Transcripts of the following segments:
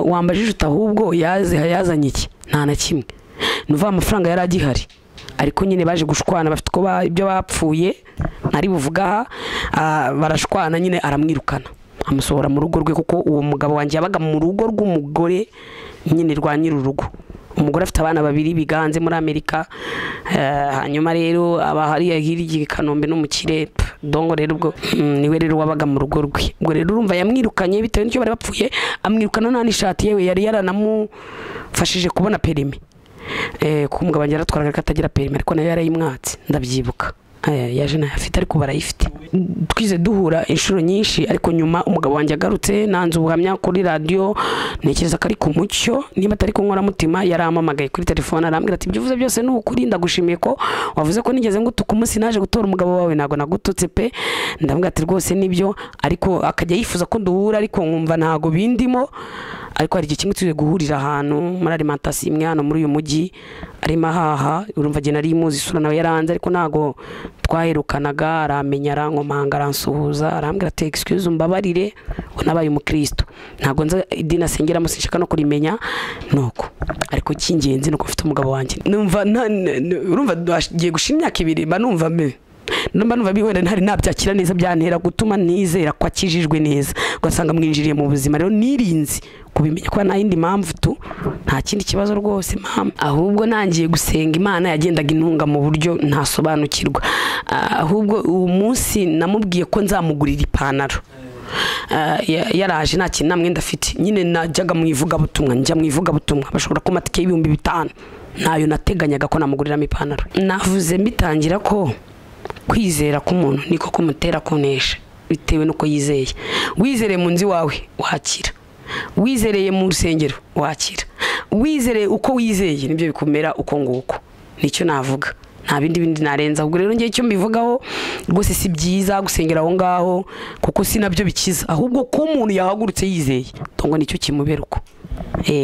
wambajije uti ahubwo yazanye iki nta na kimwe ni uvuga amafaranga yari agihari ariko nyine baje gushwana bafite uko ibyo bapfuye ntari buvuga aha barashwana nyine aramwirukana amusohora mu rugo rwe kuko uwo mugabo wanjye yabaga mu rugo rw'umugore nyine rwa nyir'urugo umugore afite abana babiri biganze muri amerika hanyuma rero aba hariya hirya i kanombe no mu kirere dongo rero ubwo niwe rero wabaga mu rugo rwe ubwo rero urumva yamwirukanye bitewe n'icyo bari bapfuye amwirukana nta n'ishati yewe yari yaranamufashije kubona perimi kuko umugabo wanjye yaratwaraga ko atagira perimi ariko nayo yarayimwatse ndabyibuka yaje ntayafite ariko barayifite twize duhura inshuro nyinshi ariko nyuma umugabo wanjye agarutse nanze ubuhamya kuri radiyo ntekereza ko ari ku mucyo niba atari ku nkoramutima yarampamagaye kuri telefone arambwira ati ibyo uvuze byose ni ukuri ndagushimiye ko wavuze ko nigeze ngutuka umunsi naje gutora umugabo wawe ntabwo nagututse pe ndambwira ati rwose nibyo ariko akajya yifuza ko duhura ariko nkumva ntabwo bindimo ariko hari igihe kimwe tugiye guhurira ahantu muri arimantasiyo imwe hano muri uyu mujyi arimo ahaha urumva agenda ari imuzi isura nawe yaranze ariko ntabwo twaherukanaga aramenya arankomanga aransuhuza arambwira ati excuse umbabarire unabaye umukristo ntabwo nzi idini asengeramo sinshaka no kurimenya nuko ariko cy'ingenzi ni uko mfite umugabo wanjye numva urumva agiye gushira imyaka ibiri mba numva me numva numva bihore ntari nabyakira neza byantera gutuma nizera ko akijijwe neza ugasanga mwinjiriye mu buzima rero nirinzi kubimenya ko nta yindi mpamvu tu nta kindi kibazo rwose mpamvu ahubwo nangiye gusenga imana yagendaga intunga mu buryo ntasobanukirwa ahubwo uwo munsi namubwiye ko nzamugurira ipantaro yaraje nta kintu nta mwenda afite nyine najyaga mu ivugabutumwa njya mu ivugabutumwa bashobora kuba amatike y'ibihumbi bitanu ntayo nateganyaga ko namuguriramo ipantaro navuze mbitangira ko kwizera k'umuntu niko kumutera kunesha bitewe n'uko yizeye wizereye mu nzu iwawe wakira wizereye mu rusengero wakira wizereye uko wizeye nibyo bikumera uko nguko nicyo navuga nta bindi bindi narenza ubwo rero ngewe icyo mbivugaho rwose si byiza gusengera aho ngaho kuko si nabyo bikiza ahubwo ko umuntu yahagurutse yizeye ngo nicyo kimubera uko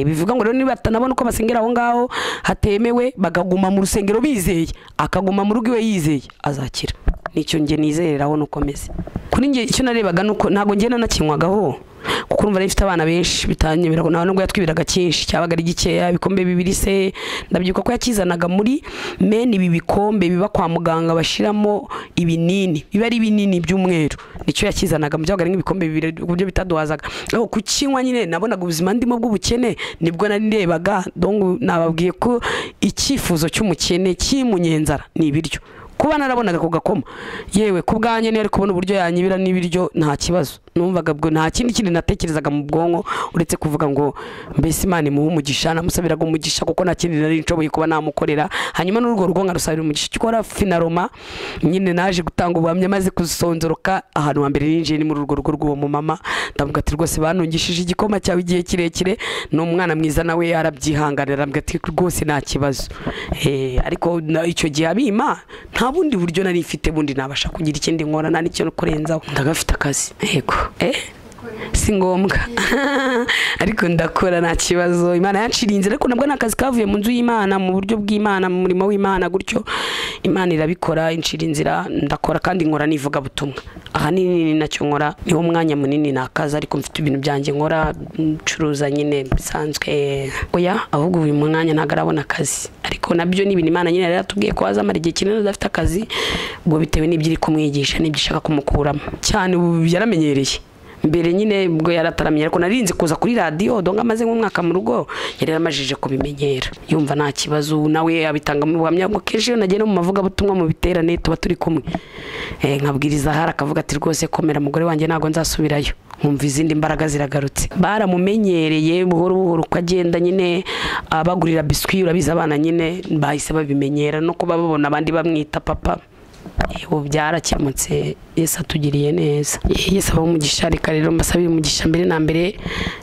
bivuga ngo rero niba batanabona uko basengera aho ngaho hatemewe bakaguma mu rusengero bizeye akaguma mu rugo iwe yizeye azakira nicyo nge nizereraho nuko ameze kuri nge icyo narebaga ni uko ntabwo ngenda nakinywagaho kuko urumva rero ifite abana benshi bitanyemerera ngo ntabwo yatwibiraga cyinshi cyabaga ari gikeya ibikombe bibiri se ndabyibuka ko yakizanaga muri meni ibi bikombe biba kwa muganga bashyiramo ibinini biba ari ibinini by'umweru nicyo yakizanaga byabaga ari nk'ibikombe bibiri ku buryo bitaduhazaga aho kukinywa nyine nabonaga ubuzima ndimo bw'ubukene nibwo nari ndebaga nababwiye ko icyifuzo cy'umukene cy'imunyenzara ni ibiryo kuba narabonaga ku gakoma yewe ku bwanjye niyo ari kubona uburyo yanyibira n'ibiryo nta kibazo numvaga bwo nta kindi kintu natekerezaga mu bwonko uretse kuvuga ngo mbese imana imuha umugisha namusabiraga umugisha kuko nta kindi nari nshoboye kuba namukorera hanyuma n'urwo rugo nkarusabira umugisha cyo gukora finaroma nyine naje gutanga ubuhamya maze kuzisonzoroka ahantu wa mbere ninjiye ni muri urwo rugo rw'uwo mumama ndavuga ati rwose banungishije igikoma cyawe igihe kirekire ni umwana mwiza nawe yarabyihanganira aravuga ati rwose nta kibazo ariko icyo gihe abima nta nta bundi buryo nari mfite bundi nabasha kugira ikindi nkora nta n'icyo kurenzaho ndagafite akazi yego si ngombwa ariko ndakora nta kibazo imana yaciriye inzira ariko nabwo ni akazi kavuye mu nzu y'imana mu buryo bw'imana mu murimo w'imana gutyo imana irabikora incira inzira ndakora kandi nkora n'ivugabutumwa ahanini ni nacyo nkora niwo mwanya munini ni akazi ariko mfite ibintu byanjye nkora ncuruza nyine bisanzwe oya ahubwo uyu mwanya ntabwo arabona akazi ariko nabyo ni ibintu imana nyine yari yatubwiye ko azamara igihe kinini adafite akazi ubwo bitewe n'ibyo iri kumwigisha n'ibyo ishaka kumukuramo cyane ubu yaramenyereye mbere nyine ubwo yarataramye ariko narinze kuza kuri radiyo donga amaze nk'umwaka mu rugo yari yaramajije kubimenyera yumva nta kibazo nawe abitanga mu buhamya bwo kenshi iyo nagenda mu mavugabutumwa mu biterane tuba turi kumwe nkabwiriza ahari akavuga ati rwose komera umugore wanjye ntabwo nzasubirayo nkumva izindi mbaraga ziragarutse baramumenyereye buhoro buhoro uko agenda nyine abagurira biswi urabizi abana nyine bahise babimenyera no kuba babona abandi bamwita papa ubu byarakemutse Yesu atugiriye neza Yesu aba umugisha reka rero mbasabire umugisha mbere na mbere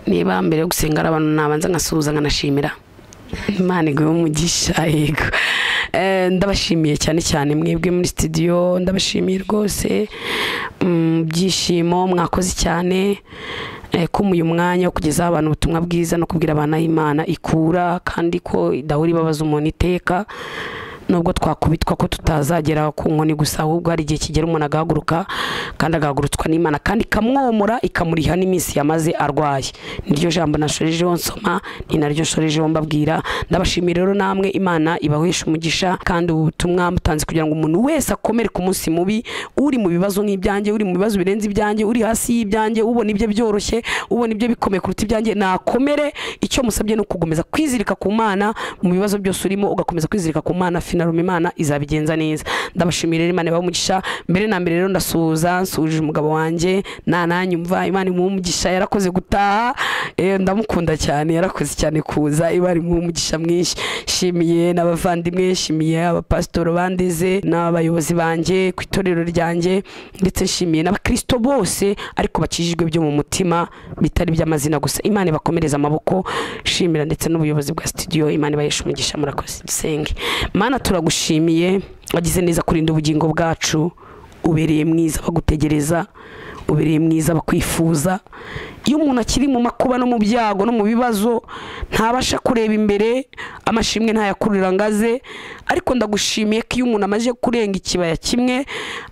niba mbere yo gusenga ari abantu nabanza nkasuhuza nkanashimira imana iguhe umugisha yego ndabashimiye cyane cyane mwebwe muri sitidiyo ndabashimiye rwose byishimo mwakoze cyane kumuye umwanya wo kugezaho abantu ubutumwa bwiza no kubwira abana Imana ikura kandi ko idahora ibabaza umuntu iteka nubwo twakubitwa ko tutazagera ku nkoni gusa ahubwo hari igihe kigera umuntu agahaguruka kandi agahagurutswa n'imana kandi ikamwomora ikamuriha n'iminsi yamaze arwaye niryo jambo nashorejeho nsoma ni naryo nshorejeho mbabwira ndabashimira rero namwe imana ibahesha umugisha kandi ubu butumwa mutanze kugira ngo umuntu wese akomere ku munsi mubi uri mu bibazo nk'ibyanjye uri mu bibazo birenze ibyanjye uri hasi y'ibyanjye ubona ibye byoroshye ubona ibye bikomeye kuruta ibyanjye nakomere icyo musabye ni ukugukomeza kwizirika ku mana mu bibazo byose urimo ugakomeza kwizirika ku mana finarume imana izabigenza neza ndabashimira rero imana ibahe umugisha mbere na mbere rero ndasuhuza nsuhuje umugabo wanjye nananyumva imana imuhe umugisha yarakoze gutaha eh, ndamukunda cyane yarakoze cyane kuza imana imuhe umugisha mwinshi shimiye n'abavandimwe shimiye abapasitori bandeze n'abayobozi banjye ku itorero ryanjye ndetse nshimiye n'abakristo bose ariko bakijijwe byo mu mutima bitari by'amazina gusa imana ibakomereza amaboko shimira ndetse n'ubuyobozi bwa studio imana ibayesha umugisha murakoze dusenge mana turagushimiye wagize neza kurinda ubugingo bwacu ubereye mwiza bagutegereza ubereye mwiza bakwifuza iyo umuntu akiri mu makuba no mu byago no mu bibazo ntabasha kureba imbere amashimwe ntayakurira ngo aze ariko ndagushimiye ko iyo umuntu amaze kurenga ikibaya kimwe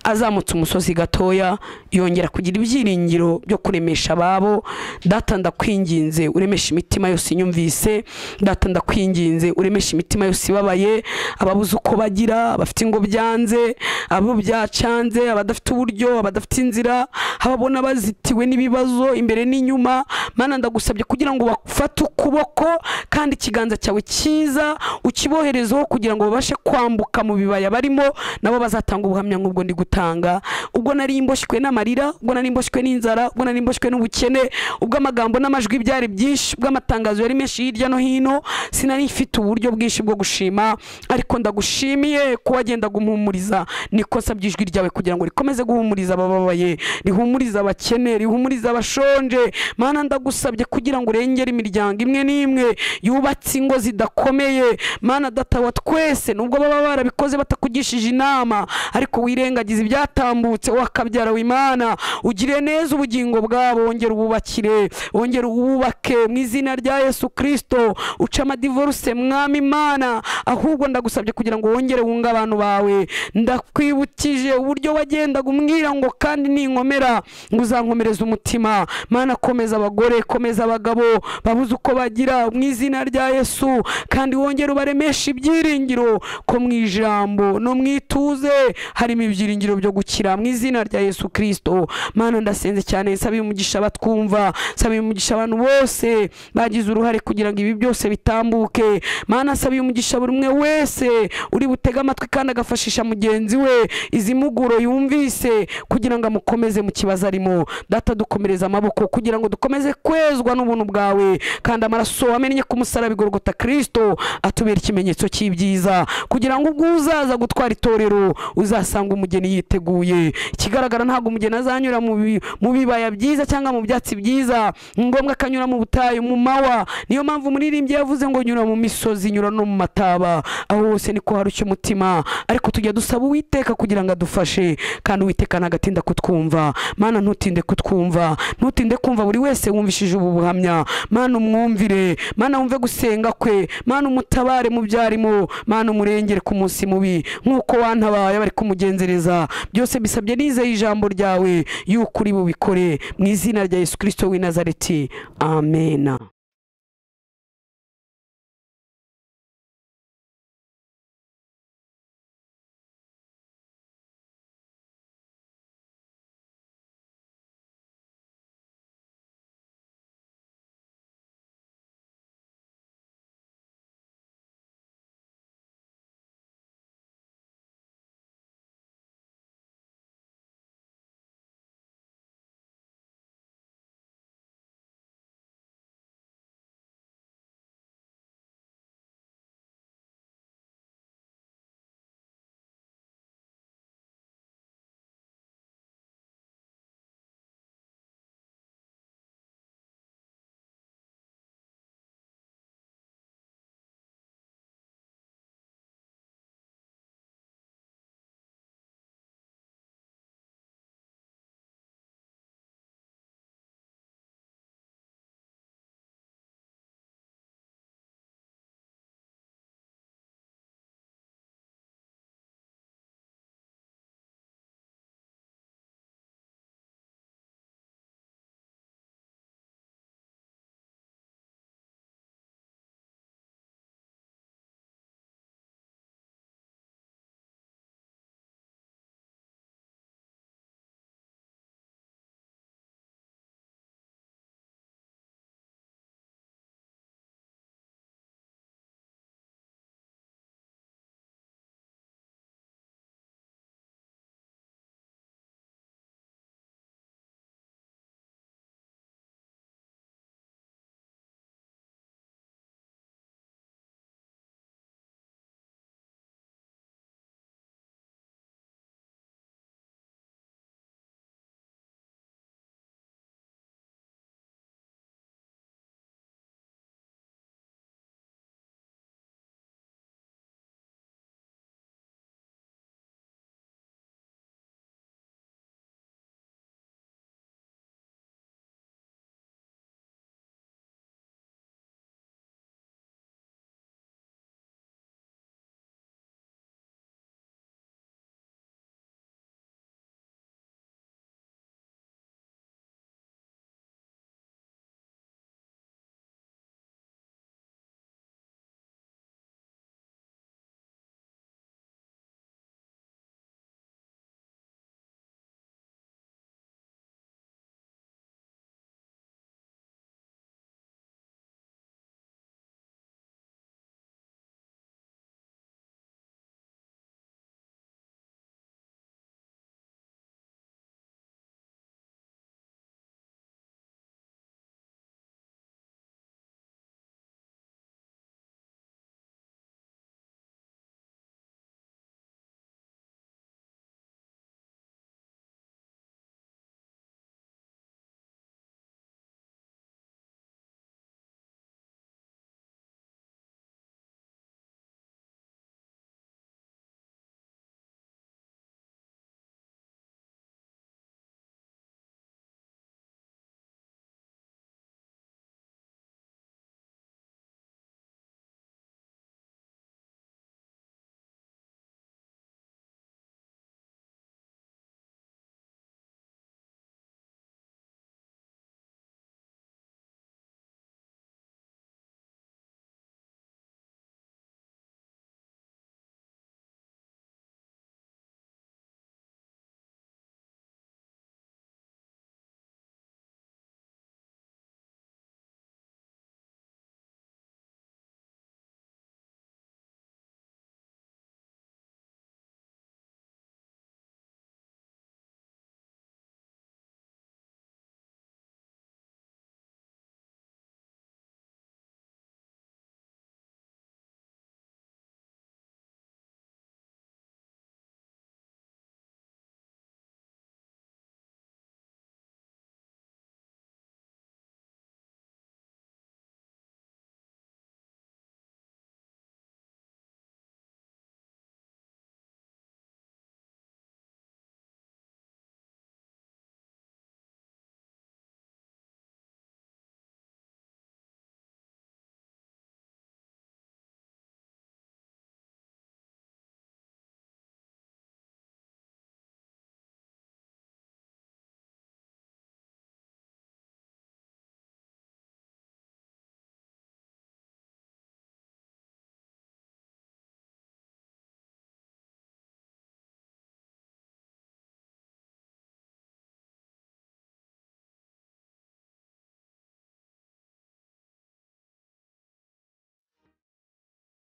azamutse umusozi gatoya yongera kugira ibyiringiro byo kuremesha ababo data ndakwinginze uremesha imitima yose inyumvise data ndakwinginze uremesha imitima yose ibabaye ababuze uko bagira abafite ingo byanze abo byacanze abadafite uburyo abadafite inzira ababona bazitiwe n'ibibazo imbere n'inyuma mana ndagusabye kugira ngo bafate ukuboko kandi ikiganza cyawe cyiza ukiboherezeho kugira ngo babashe kwambuka mu bibaya barimo nabo bazatanga ubuhamya nk'ubwo ndi gutanga ubwo nari mboshywe n'amarira ubwo nari mboshywe n'inzara ubwo nari mboshywe n'ubukene ubwo amagambo n'amajwi byari byinshi ubwo amatangazo yari menshi hirya no hino sinari mfite uburyo bwinshi bwo gushima ariko ndagushimiye ko wagendaga umuhumuriza nikosa by'ijwi ryawe kugira ngo rikomeze guhumuriza abababaye rihumurize rihumuriza abakene rihumuriza abashonje mana ndagusabye kugira ngo urengere imiryango imwe n'imwe yubatse ingo zidakomeye mana data wa twese nubwo baba barabikoze batakugishije inama ariko wirengagiza ibyatambutse wakabyara w'imana ugire neza ubugingo bwabo wongere ububakire wongere ububake mu izina rya yesu kirisito uca amadivoruse mwami imana ahubwo ndagusabye kugira ngo wongere wunge abantu bawe ndakwibukije uburyo wagendaga umbwira ngo kandi ninkomera ngo uzankomereze umutima mana komeza abagore komeza abagabo babuze uko bagira mu izina rya yesu kandi wongere ubaremeshe ibyiringiro ko mu ijambo no mu ituze harimo ibyiringiro byo gukira mu izina rya yesu kirisito mana ndasenze cyane nsaba umugisha abatwumva nsaba umugisha abantu bose bagize uruhare kugira ngo ibi byose bitambuke mana nsaba umugisha buri umwe wese uri butege amatwi kandi agafashisha mugenzi we izi muguro yumvise kugira ngo amukomeze mu kibazo ikibazo arimo data dukomereza amaboko kugira ngo dukomeze kwezwa n'ubuntu bwawe kandi amaraso wamennye ku musaraba igorogota kirisito atubera ikimenyetso cy'ibyiza kugira ngo ubwo uzaza gutwara itorero uzasanga umugeni yiteguye ikigaragara ntabwo umugeni azanyura mu bi- mu bibaya byiza cyangwa mu byatsi byiza ni ngombwa ko anyura mu butayu mu mawa niyo mpamvu umuririmbyi yavuze ngo nyura mu misozi nyura no mu mataba aho hose niko harushya umutima ariko tujya dusaba uwiteka kugira ngo adufashe kandi uwiteka ntagatinda kutwumva mana ntutinde kutwumva ntutinde kumva buri wese wumvishije ubu buhamya mana umwumvire mana wumve gusenga kwe mana umutabare mu byarimo mana umurengere ku munsi mubi nk'uko wantabaye bari kumugenzereza byose bisabye nizeye ijambo ryawe yuko uri bubikore mu izina rya yesu kirisito w'i nazareti amena